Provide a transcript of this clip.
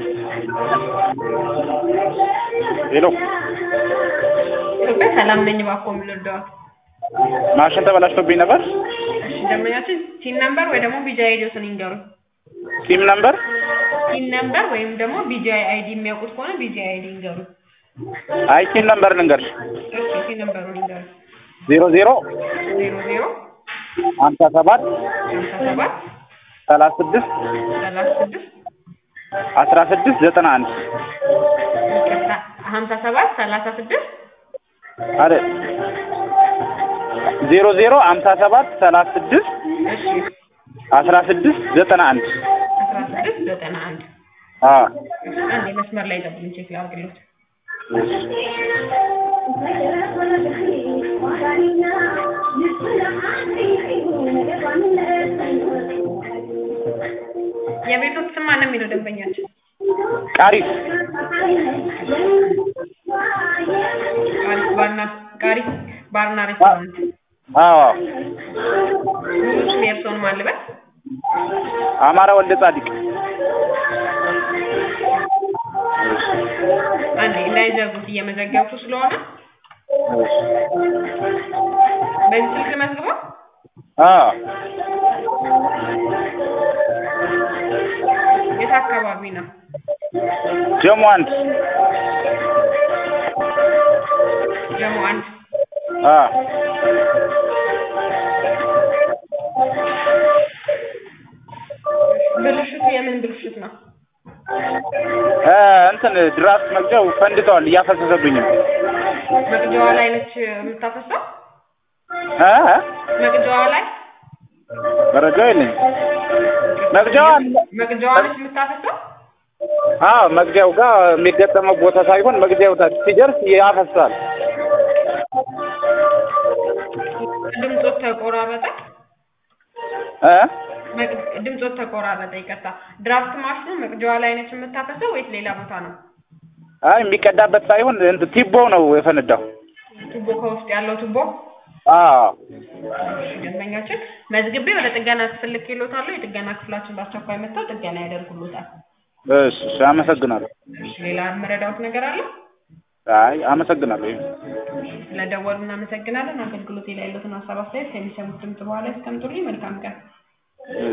ሄሎ ኢትዮጵያ ሰላም ነኝ። እባክዎ ምን ልርዳዎት? ማሽን ተበላሽቶብኝ ነበር። እሺ ደንበኛችን ሲን ነምበር ወይ ደግሞ ቢጂአይ አይዲዎትን ይንገሩኝ። ሲም ነምበር ሲን ነምበር ወይም ደግሞ ቢጂአይ አይዲ የሚያውቁት ከሆነ ቢጂአይ አይዲ ይንገሩኝ። አይ ሲም ነምበር ልንገርሽ እሺ ሲን ነምበሩን ይንገሩኝ። ዜሮ ዜሮ ዜሮ ዜሮ ሀምሳ ሰባት ሀምሳ ሰባት ሰላሳ ስድስት ሰላሳ ስድስት አስራ ስድስት ዘጠና አንድ ይቅርታ ሀምሳ ሰባት ሰላሳ ስድስት አረ ዜሮ ዜሮ ሀምሳ ሰባት ሰላሳ ስድስት እሺ አስራ ስድስት ዘጠና አንድ አስራ ስድስት ዘጠና አንድ አዎ እሺ አንዴ መስመር ላይ ጠብቁኝ ቼክ ላድርግልዎት። የቤቶት ስም ማን ነው የሚለው ደንበኛችን? ቃሪስ ቃሪስ ባርና ቃሪስ ባርና ሬስቶራንት አዎ ሙሉ ስም የእርስዎን ማን ልበል? አማራ ወልደ ጻዲቅ አንዴ እንዳይዘጉት እየመዘገብኩ ስለሆነ በዚህ ስልክ መዝግበው አዎ የት አካባቢ ነው? ጀሞ አንድ ጀሞ አንድ አዎ ብልሽቱ የምን ብልሽት ነው? እ እንትን ድራፍት መግጃው ፈንድተዋል እያፈሰሰብኝ ነው መቅጃዋ ላይ ነች የምታፈሰው? እ እ መቅጃዋ ላይ መረጃው የለኝም መግጃዋ መቅጃዋ ነች የምታፈሰው? አዎ መግቢያው ጋር የሚገጠመው ቦታ ሳይሆን መግቢያው ታች ሲደርስ ያፈሳል ድምፆት ተቆራረጠ። እ መቅ- ድምፆት ተቆራረጠ። ይቅርታ። ድራፍት ማሽኑ መቅጃዋ ላይ ነች የምታፈሰው ወይስ ሌላ ቦታ ነው? አይ የሚቀዳበት ሳይሆን እንትን ቲቦው ነው የፈነዳው ቱቦ ከውስጥ ያለው ቱቦ አዎ እሺ፣ ደንበኛችን መዝግቤ ወደ ጥገና ክፍል ልኬልዎታለሁ። የጥገና ክፍላችን በአስቸኳይ መጥተው ጥገና ያደርጉልዎታል። እሺ እሺ አመሰግናለሁ እሺ፣ ሌላ የምረዳዎት ነገር አለ? አይ አመሰግናለሁ ስለደወሉ እናመሰግናለን። አገልግሎት ላይ ያሉትን ሀሳብ አስተያየት ከሚሰሙት ድምጽ በኋላ ያስቀምጡልኝ። መልካም ቀን።